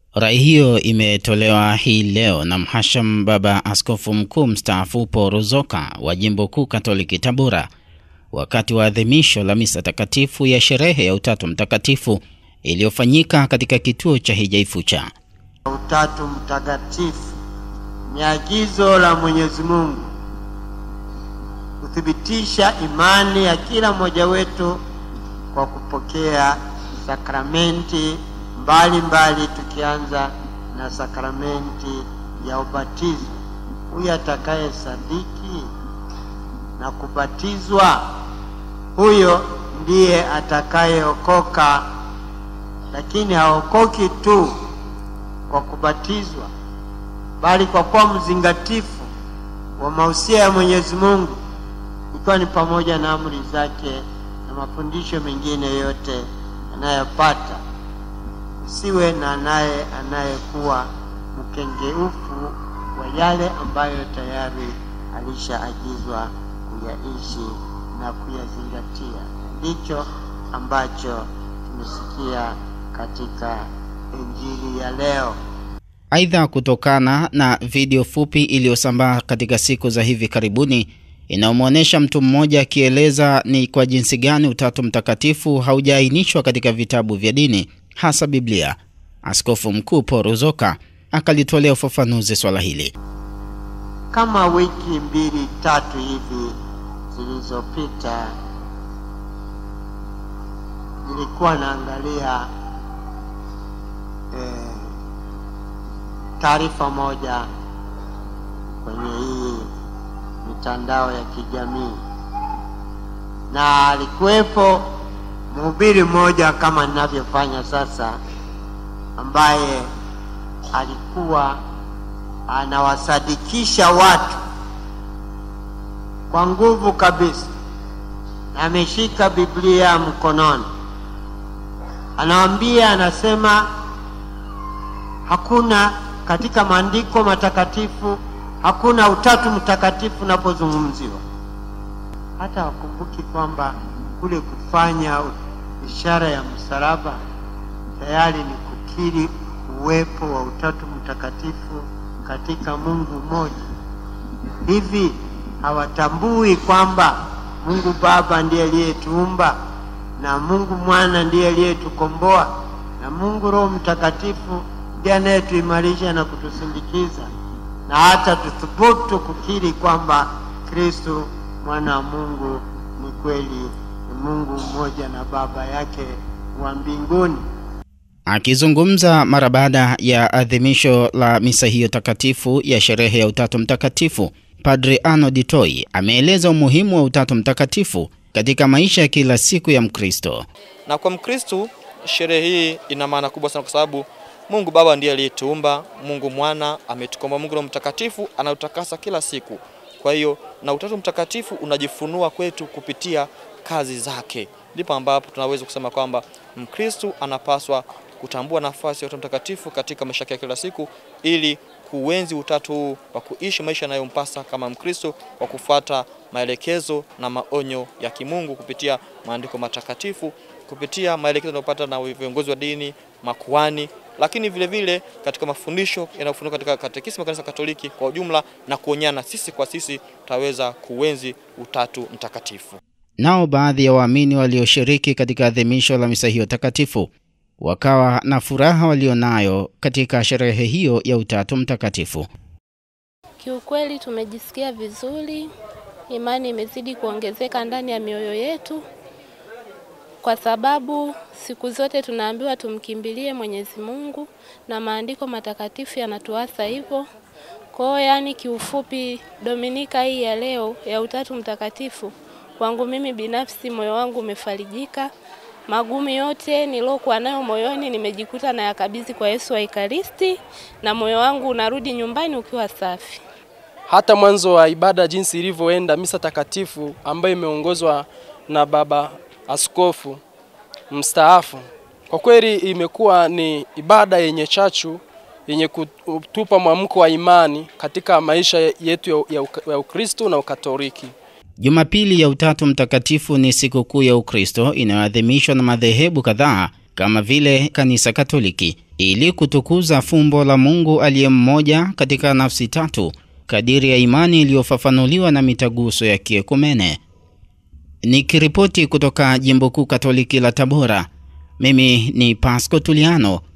Rai hiyo imetolewa hii leo na Mhasham Baba Askofu Mkuu mstaafu Paul Ruzoka wa Jimbo Kuu Katoliki Tabora wakati wa adhimisho la misa takatifu ya sherehe ya Utatu Mtakatifu iliyofanyika katika kituo cha Hija Ifucha. Utatu Mtakatifu ni agizo la Mwenyezi Mungu kuthibitisha imani ya kila mmoja wetu kwa kupokea sakramenti mbalimbali, tukianza na sakramenti ya ubatizo. Huyu atakaye sadiki na kubatizwa, huyo ndiye atakayeokoka. Lakini haokoki tu kwa kubatizwa, bali kwa kuwa mzingatifu wa mausia ya Mwenyezi Mungu, ikiwa ni pamoja na amri zake na mafundisho mengine yote anayopata. Usiwe na naye anayekuwa mkengeufu wa yale ambayo tayari alishaagizwa kuyaishi na kuyazingatia. Ndicho ambacho tumesikia katika Injili ya leo. Aidha, kutokana na video fupi iliyosambaa katika siku za hivi karibuni inayomwonyesha mtu mmoja akieleza ni kwa jinsi gani Utatu Mtakatifu haujaainishwa katika vitabu vya dini hasa Biblia, Askofu Mkuu Paul Ruzoka akalitolea ufafanuzi swala hili. Kama wiki mbili tatu hivi zilizopita, nilikuwa naangalia eh, taarifa moja kwenye hii mitandao ya kijamii na alikuwepo mhubiri mmoja kama ninavyofanya sasa, ambaye alikuwa anawasadikisha watu kwa nguvu kabisa, na ameshika Biblia mkononi, anawaambia, anasema hakuna katika maandiko matakatifu hakuna utatu mtakatifu unapozungumziwa. Hata wakumbuki kwamba kule kufanya ishara ya msalaba tayari ni kukiri uwepo wa utatu mtakatifu katika Mungu mmoja. Hivi hawatambui kwamba Mungu Baba ndiye aliyetuumba na Mungu Mwana ndiye aliyetukomboa na Mungu Roho Mtakatifu ndiye anayetuimarisha na kutusindikiza na hata tuthubutu kukiri kwamba Kristo mwana wa Mungu ni kweli ni Mungu mmoja na Baba yake wa mbinguni. Akizungumza mara baada ya adhimisho la misa hiyo takatifu ya sherehe ya Utatu Mtakatifu, Padri Arnold Toi ameeleza umuhimu wa Utatu Mtakatifu katika maisha ya kila siku ya Mkristo. Na kwa Mkristo sherehe hii ina maana kubwa sana kwa sababu Mungu Baba ndiye aliyetuumba, Mungu Mwana ametukomboa, Mungu Roho Mtakatifu anautakasa kila siku. Kwa hiyo na Utatu Mtakatifu unajifunua kwetu kupitia kazi zake, ndipo ambapo tunaweza kusema kwamba Mkristo anapaswa kutambua nafasi ya Utatu Mtakatifu katika maisha yake ya kila siku ili kuenzi utatu huu wa kuishi maisha yanayompasa kama Mkristo kwa kufuata maelekezo na maonyo ya kimungu kupitia maandiko matakatifu, kupitia maelekezo yanayopata na viongozi wa dini, makuhani lakini vile vile katika mafundisho yanayofunuka katika katekisimu ya Kanisa Katoliki kwa ujumla na kuonyana sisi kwa sisi tutaweza kuenzi utatu mtakatifu. Nao baadhi ya waamini walioshiriki katika adhimisho la misa hiyo takatifu wakawa na furaha walionayo katika sherehe hiyo ya Utatu Mtakatifu. Kiukweli tumejisikia vizuri, imani imezidi kuongezeka ndani ya mioyo yetu kwa sababu siku zote tunaambiwa tumkimbilie Mwenyezi Mungu na maandiko matakatifu yanatuasa hivyo. Kwa hiyo yani, kiufupi, Dominika hii ya leo ya Utatu Mtakatifu, kwangu mimi binafsi, moyo wangu umefarijika. Magumu yote niliokuwa nayo moyoni nimejikuta na yakabidhi kwa Yesu wa Ekaristi, na moyo wangu unarudi nyumbani ukiwa safi. Hata mwanzo wa ibada jinsi ilivyoenda, misa takatifu ambayo imeongozwa na Baba Askofu mstaafu, kwa kweli imekuwa ni ibada yenye chachu yenye kutupa mwamko wa imani katika maisha yetu ya Ukristo na Ukatoliki. Jumapili ya Utatu Mtakatifu ni sikukuu ya Ukristo inayoadhimishwa na madhehebu kadhaa kama vile kanisa Katoliki ili kutukuza fumbo la Mungu aliye mmoja katika nafsi tatu kadiri ya imani iliyofafanuliwa na mitaguso ya kiekumene. Nikiripoti kutoka Jimbo Kuu Katoliki la Tabora, mimi ni Pasco Tuliano